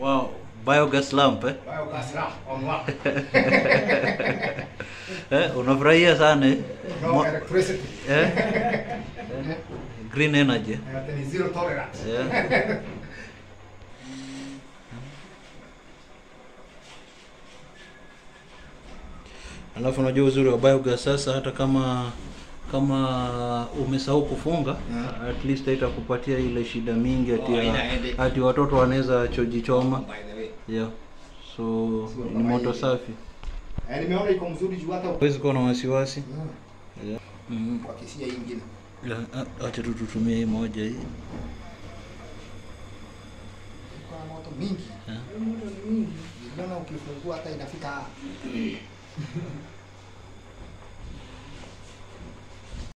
Wow, biogas lamp eh? Biogas lamp on one. eh unafurahia sana eh? No Mo- electricity. eh? eh? Green energy. And then zero tolerance. Yeah. Alafu unajua uzuri wa biogas sasa, hata kama kama umesahau kufunga Mm. at least haitakupatia ile shida mingi ati, Oh, ya- haina headache. ati watoto wanaweza chojichoma By the way. yeah. So Sio ni kama moto hii. safi, Eh, nimeona iko mzuri juu hata huwezi kuwa na wasiwasi Mm. yeah. mm. kwa kisia hii ingine. Yeah, a- acha tu tutumie hii moja hii Iko na moto mingi. yeah. Niliona ukifungua hata inafika